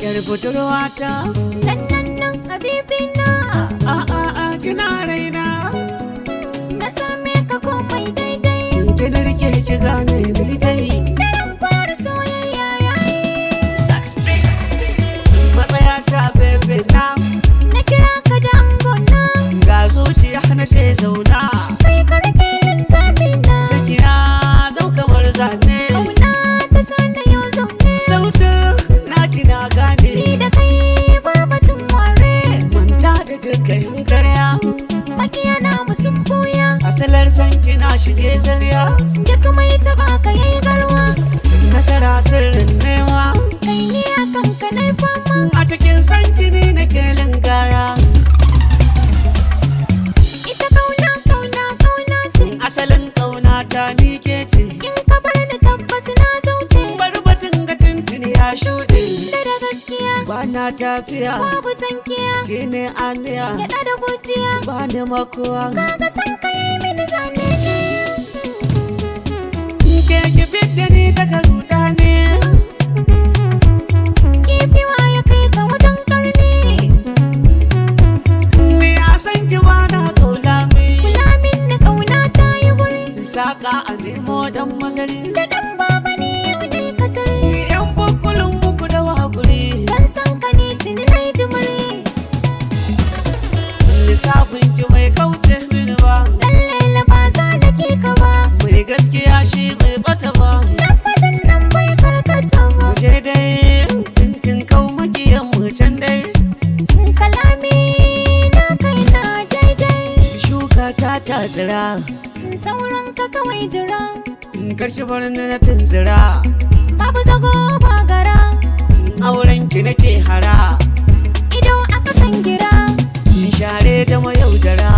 yar budurwata nan nan nan habibina a a a kina raina na same ka komai daidai ki da rike ki gane ni dai daren fara soyayya yayi matsaya ta bebe na na kira ka da angona ga zuciya na ce zauna kai ka rike linzami na sakina zau kamar zane kauna ta sana yau zaune sautin na kina gane ni da kai barbatin ware manta da dukkan karya makiya na musun buya asalar san kina shige zarya duk mai taba ka yayi garwa nasara sirrin nema kai ni akan ka nai fama a cikin san kini na kelin gaya ita kauna kauna kauna ce asalin kauna ta ni ke ce in ka bar ni tabbas na zauce barbatin ga tuntuni ya shuɗe da da gaskiya ba na tafiya babu tankiya ki ne aniya gyaɗa da gujiya ba ni makuwa kaga san ka yi mini zane ke ki fidda ni daga rudani kifiwa ya kai ka wajen karni ni a san ki ba na kaula mi kula min ni kauna ta yi wuri saka a nemo dan mazari da dan baba ne yau ne ka tare yan bukulun muku da wakuri dan san ka ne tuni na yi jimiri lissafin ki mai kauce mini ba dan lela ba za na ke ka ba mai gaskiya shi bai bata ba lafazin nan bai karkata ba je dai tintin kau makiyan mu can dai kalami na kai na daidai shuka ta ta tsira sauran ka kawai jira karshe barin na tunzira babu zago ba gara auren ki nake hara ido aka san gira share da mayaudara